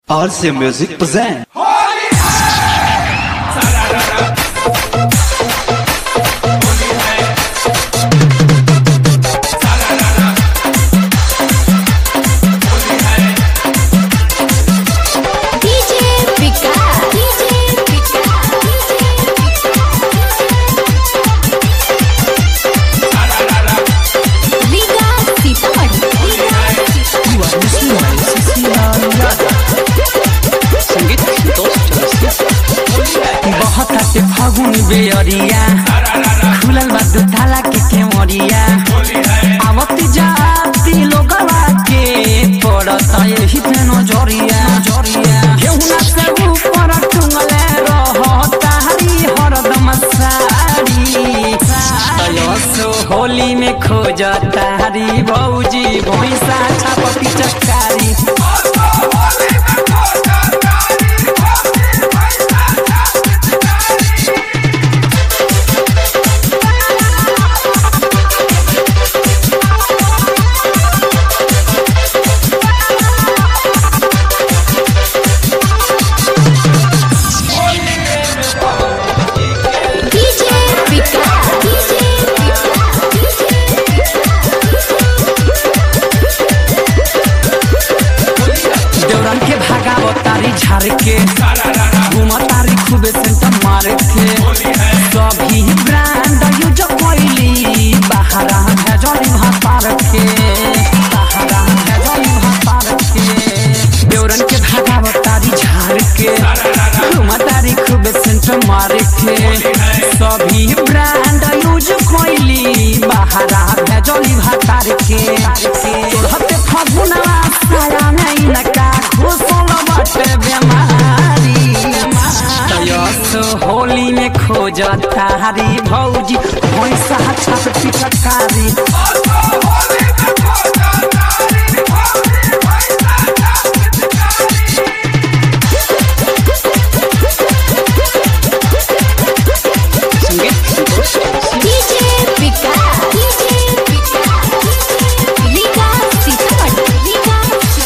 RC Music present. DJ Pika DJ Pika Liga Sitamarhi संगीत संतोष चौरसिया बहुत आते फागुन बेअरिया खुलल बा दुताला के केवरिया आवत जाती लोगवा के पड़त यही पे नजरिया नजरिया केहुना से ऊपर टुंगले रहता हरी हरदम साड़ी तयसो होली में खोजता हरी भौजी भैंसा छाप पिचकारी DJ Pika DJ देवरन के भागाव तारी झाड़ के घूम तारी खूबे सेंटर मार के सभी ब्रांड यूज कोइली बाहरा भेजली भातार के बाहरा भेजली भातार के देवरन के भागाव तारी झाड़ के घूम तारी खूबे सेंटर मार के सभी ब्रांड यूज कोइली बाहरा भेजली भातार के तोहते फगुना साया नहीं लगा घुसल बाटे बेमारी तयस होली में खोज तारी भौजी भैंसा छाप पिचकारी संगीत Santosh Chaurasia DJ Pika DJ Pika Liga Sitamarhi Liga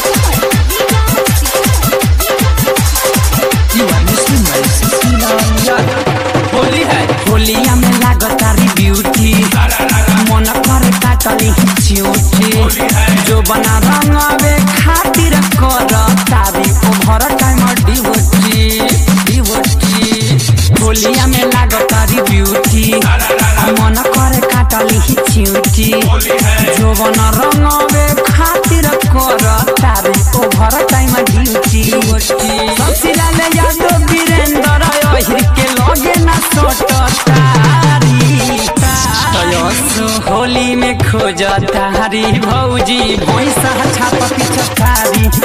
Holi है होलिया में लागतारी ब्यूटी मन करे काटली चिउटी जो बना रंगवे खातिर कर तारी ओभर टाइम डिवोटी डिवोटी होलिया में लागतारी ब्यूटी मन करे काटली चिउटी जो बना रंगवे खातिर कर तारी ओभर टाइम ड्यूटी डिवोटी ससिला ले यादव वीरेंद्र ओहिर के लगे ना सोटतारी तयस होली में खोज तारी भौजी भैंसा छाप पिचकारी